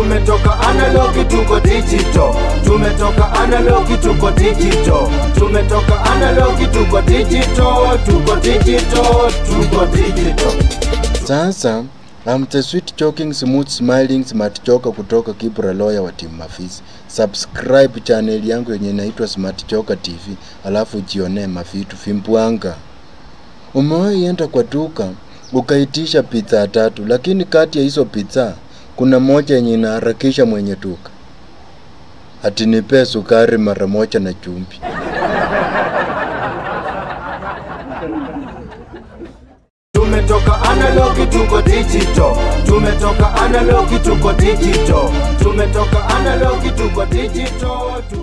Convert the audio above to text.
tumetoka analogi tuko digital tumetoka analogi tuko digital tumetoka analogi tuko digital tuko digital tuko digital Sasa I'm the sweet joking smooth smiling smart joka kutoka Kibra lawyer wa Team Mafisi. Subscribe channel yangu yenye inaitwa Smart Joka TV, alafu jionee mavitu vimbwanga. Umewahi enda kwa duka ukaitisha pizza tatu, lakini kati ya hizo pizza kuna moja yenye inaharakisha mwenye duka, ati nipe sukari mara moja na chumvi. tumetoka analogi tuko digital tumetoka analogi tuko digital tumetoka analogi tuko digital tuko